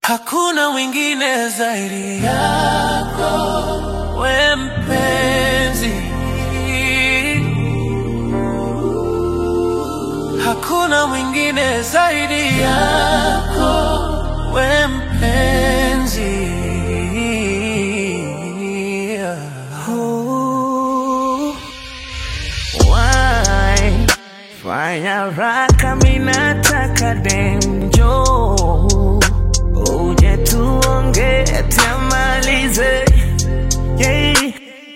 Hakuna mwingine zaidi yako, we mpenzi. Hakuna mwingine zaidi yako, we mpenzi. Oh, why? Fanya raka minataka denjo uje tuonge tamalize yeah.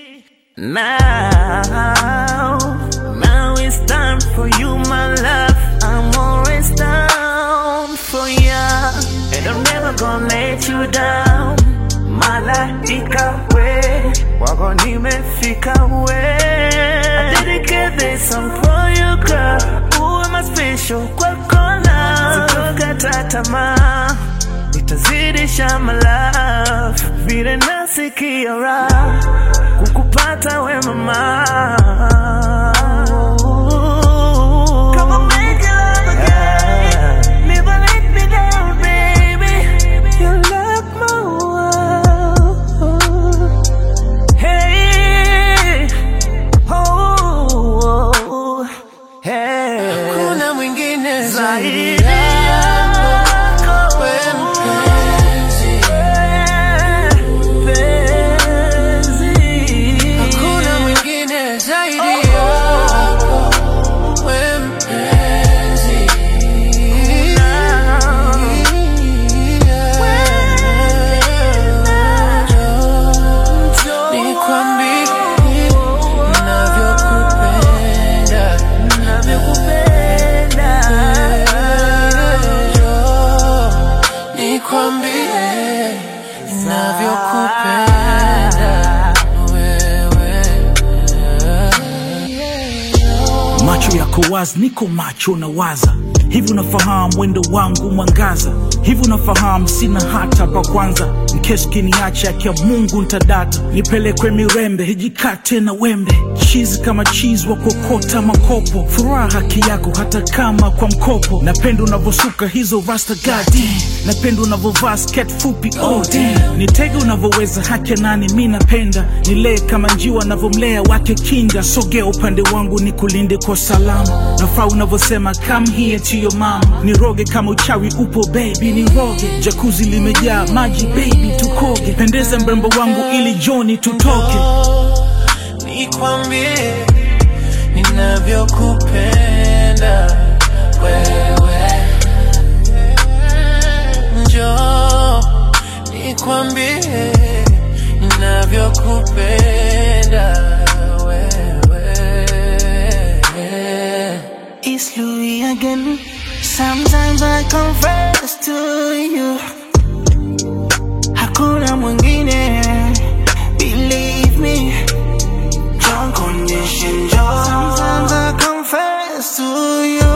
Now, now it's time for you my love I'm always down for ya And I'm never gonna let you down Malaika we wako nimefika we I dedicate this song for you girl Uwe my special kwa kona Sitokata tamaa Nitazidisha my love Vile nasikia raha Kukupata we mama Come on, make it love again. Never let me down, baby. You lock my world. Hey, oh, oh, hey. Hakuna mwingine zaidi Zaidi yako, yako. we mpenzi. Penzi. Hakuna mwingine zaidi yako, we mpenzi. Nikwambie navyokupenda, Navyokupenda. nikwambie navyokupenda wewe. macho yako wazi, niko macho na waza hivi, unafahamu mwendo wangu mwangaza hivi, unafahamu sina hata pa kwanza, mkesi kiniacha akia Mungu ntadata, nipelekwe Mirembe hijikate na wembe, chizi kama chizi wa kokota makopo, furaha haki yako hata kama kwa mkopo, napenda unavosuka hizo rasta gadi, napenda unavovaa sket fupi oh damn, nitege unavoweza hake nani, mi napenda nilee kama njiwa navomlea wake kinda, sogea upande wangu ni kulinde kwa salama, nafaa unavosema come here to your mama, niroge kama uchawi upo baby, niroge jakuzi limejaa maji baby, tukoge pendeza mrembo wangu ili joni tutoke nikwambie ninavyokupenda wewe, njoo nikwambie ninavyokupenda wewe. It's Louis again. Sometimes I confess to you. Hakuna mwingine. Believe me. Don't condition joy. Sometimes I confess to you.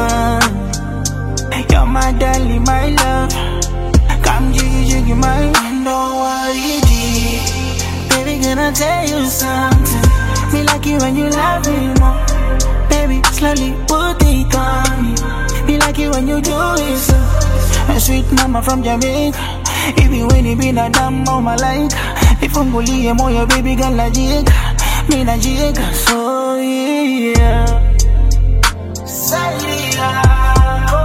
You're my darling, my love. Come jiggy jiggy my don't worry, G. Baby, can I tell you something? Me like you when you love me more. Baby, slowly put it on me. Me like it when you do it so. A sweet mama from Jamaica. Even when you been a damn mama like. Nifungulie moyo baby girl najieka. Mi najieka so yeah. Zaidi yako,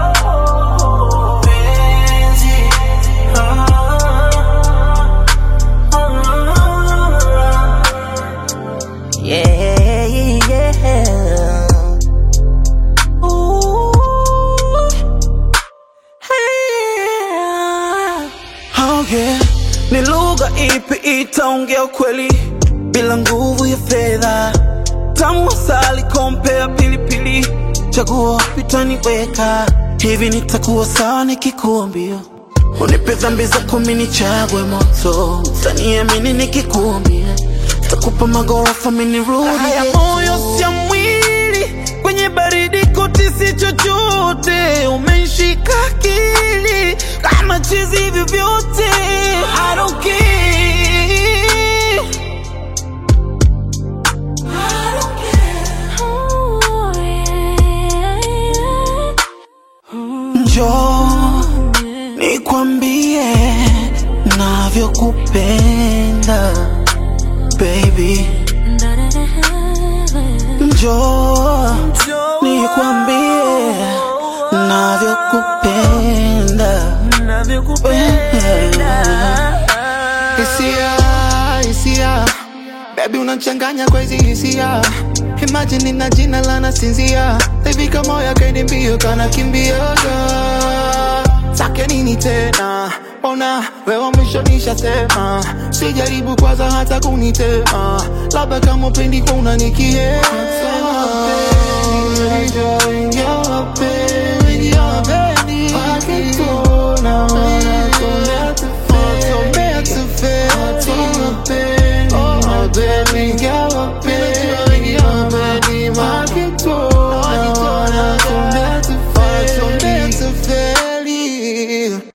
penzi. Oh, oh, oh. Yeah, yeah. Ooh, yeah. Oh yeah. Ni lugha ipi itaongea ukweli bila nguvu ya fedha? Tamu asali kompea pilipili, chaguo pitaniweka hivi, nitakuwa sawa nikikuambia unipe dhambi zako mimi nichagwe moto, utaniamini nikikuambia takupa magorofa mimi nirudi. Haya moyo sia mwili kwenye baridi koti si chochote, umenishika akili kama chizi hivi vyote I don't care. Njoo nikwambie navyokupenda baby njoo nikwambie navyokupenda hisia hisia bebi unachanganya kwa hizi hisia imagine nina jina la nasinzia tavika moya kaidi mbio kana kimbioga sake nini tena ona wewa mwisho nishasema sijaribu kwanza hata kunitema labda kama upendi kwa unanikiema You're a baby, you're a baby. I can do